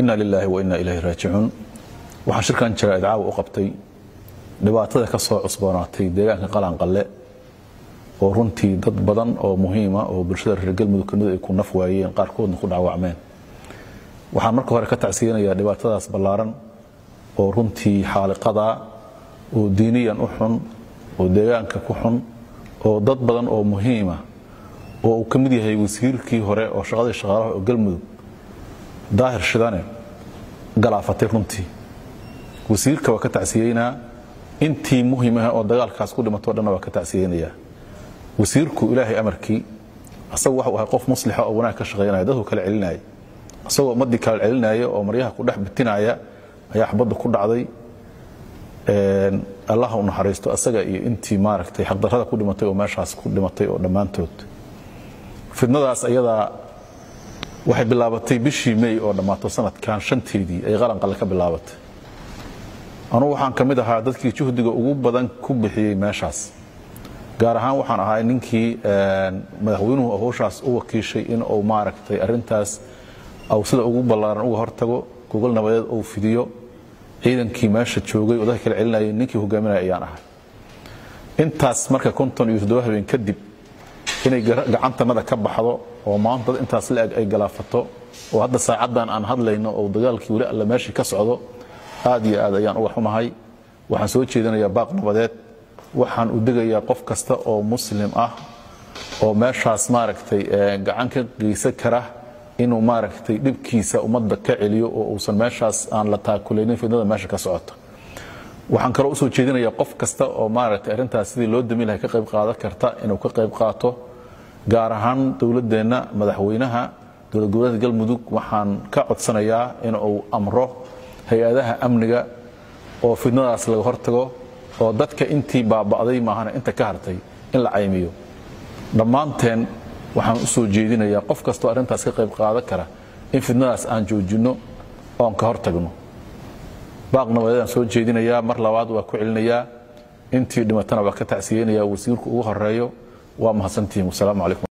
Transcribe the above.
ina lilaahi wa ina ilayhi raajicuun waxaan shirkan jira idcaawa u qabtay dhibaatada ka soo cusboonaatay deegaanka qalanqalle oo runtii dad badan oo muhiima oo bulshada reer galmudug kamid ay ku naf waayeen qaarkoodna ku dhaawacmeen waxaan marka hore ka tacsiyanayaa dhibaatadaas ballaaran oo runtii xaaliqada oo diiniyan u xun oo deegaanka ku xun oo dad badan oo muhiima oo uu ka mid yahay wasiirkii hore oo shaqadii shaqaalaha oo galmudug daahir shidane galaafatay runtii wasiirka waa ka tacsiyeynaa intii muhimaha oo dagaalkaas ku dhimato dhanna waa ka tacsiyeynayaa wasiirku ilaahay amarkii asagu waxuu ahay qof muslixa oo wanaag ka shaqaynaya dadku kala celinaya asagoo ummaddii kala celinaya oo maryaha ku dhex bitinaya ayaa xabadda ku dhacday allah u naxariisto asaga iyo intii maaragtay xaqdarrada ku dhimatay oo meeshaas ku dhimatay oo dhammaantood fidnadaas ayadaa waxay bilaabatay bishii may oo dhammaato sanadkan shanteedii ay qalanqalle ka bilaabatay anugu waxaan ka mid ahaa dadkii juhdiga ugu badan ku bixiyey meeshaas gaar ahaan waxaan ahaa ninkii madaxweynuhu howshaas u wakiishay in uu maaragtay arintaas au sida ugu ballaaran uga hortago gogol nabadeed uu fidiyo ciidankii meesha joogay oo dadka kala celinayay ninkii hogaaminaya ayaan ahay intaas marka konton iyo toddoba habeen kadib inay gacantanada ka baxdo oo maanta dad intaas la-eg ay galaafato oo hadda saacaddan aan hadlayno oo dagaalkii weli alle meeshii ka socdo aad iyo aad ayaan uga xumahay waxaan soo jeedinayaa baaq nabadeed waxaan u degayaa qof kasta oo muslim ah oo meeshaas maaragtay gacan ka geysan kara inuu maaragtay dhibkiisa ummadda ka celiyo oo uusan meeshaas aan la taakulaynin fidnada meesha ka socota waxaan kaloo usoo jeedinayaa qof kasta oo maaragtay arrintaas sidii loo dami lahay ka qayb qaadan karta inuu ka qayb qaato gaar ahaan dowladdeenna madaxweynaha dowlad goboleedka galmudug waxaan ka codsanayaa in uu amro hay-adaha amniga oo fidnadaas laga hortago oo dadka intii baaba'day maahana inta ka hartay in la caymiyo dhammaanteen waxaan u soo jeedinayaa qof kastoo arrintaas ka qayb qaadan kara in fidnadaas aan joojinno oon ka hortagno baaq nabadeedaan soo jeedinayaa mar labaad waa ku celinayaa intii dhimatana waa ka tacsiyeynayaa wasiirku ugu horeeyo waa mahadsantihiin wasalaamu calaykum